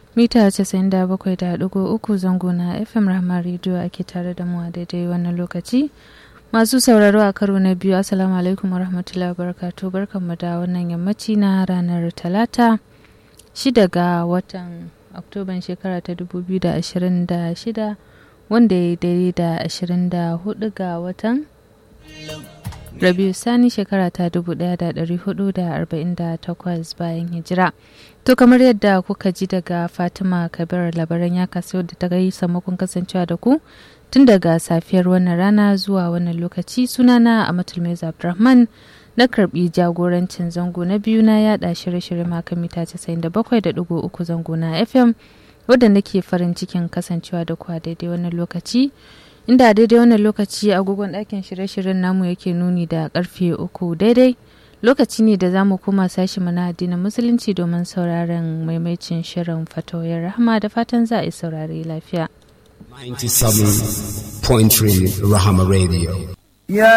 mita 97.3 zango na fm rahama rediyo ake tare da mu a daidai wannan lokaci masu sauraro a karo na biyu assalamu alaikum warahmatullahi wabarakatuh barkanmu da wannan yammaci na ranar talata shida ga watan oktoban shekara ta 2026 wanda ya daidai da 24 ga watan rabiu sani shekara ta 1448 bayan hijira to kamar yadda kuka ji daga fatima kabir labaran ya kaso da ta gai samakon kasancewa da ku tun daga safiyar wannan rana zuwa wannan lokaci sunana a matulmaiza abdulrahman na karbi jagorancin zango na biyu na yada shirye-shirye maka mita 97.3 zango na fm wadda nake farin cikin kasancewa da ku a daidai wannan lokaci inda daidai wannan lokaci agogon ɗakin shirye-shiryen namu yake nuni da karfe uku daidai lokaci ne da za mu koma sashi mana addinin musulunci domin sauraron maimacin shirin fatoyar rahama da fatan za a yi saurare lafiya 97.3 Rahama Radio.